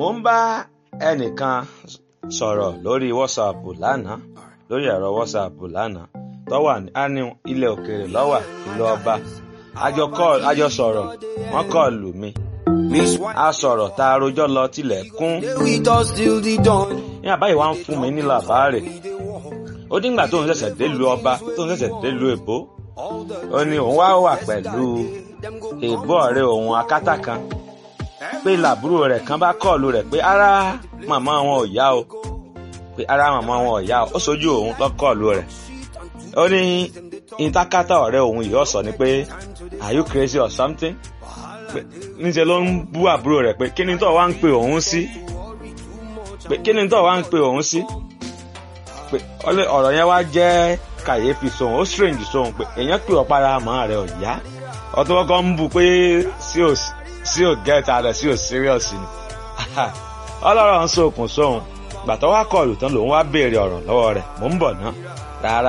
mo ń bá ẹnìkan sọ̀rọ̀ lórí WhatsApp lánàá lórí ẹ̀rọ WhatsApp lánàá tó wà ní ilẹ̀ òkèèrè lọ́wà ìlú ọba àjọ sọ̀rọ̀ wọ́n kọ́ lù mí a sọ̀rọ̀ tá a rojọ́ lọ tilẹ̀ kún ní àbáyé wa ń fún mi ní làbáàrè ó díngbà tó ń ṣẹ̀ṣẹ̀ délùú ọba tó ń ṣẹ̀ṣẹ̀ délùú èbó ó ní òun wá wà pẹ̀lú èbó ọ̀rẹ́ òun akátá kan pé làbúrò rẹ̀ kan bá kọ́ọ̀lù rẹ̀ pé ara màmá wọn ò yá o pé ara màmá wọn ò yá o ó sojú òun lọ́kọ̀ọ̀lù rẹ̀ ó ní ìtakátá ọ̀rẹ́ òun yìí ọ̀sọ̀ ni pé are you crazy or something níṣẹ́ ló ń bú àbúrò rẹ̀ pé kí ni tó wá ń pe òun sí pé kí ni tó wá ń pe òun sí pé ọ̀rọ̀ yẹn wá jẹ́ kàyéfì sóhun ó strange sóhun pé èèyàn pè ọ́ para àmọ́ rẹ̀ ò yá ọtún kọ́kọ́ ń bù pé sí ò get ara sí ò serious ni ọlọ́rọ̀ ń sokùn sóhun gbàtọ́ wá kọlù tán lòun wá béèrè ọ̀rọ̀ lọ́wọ́ rẹ̀ mò ń bọ̀ ná rárá.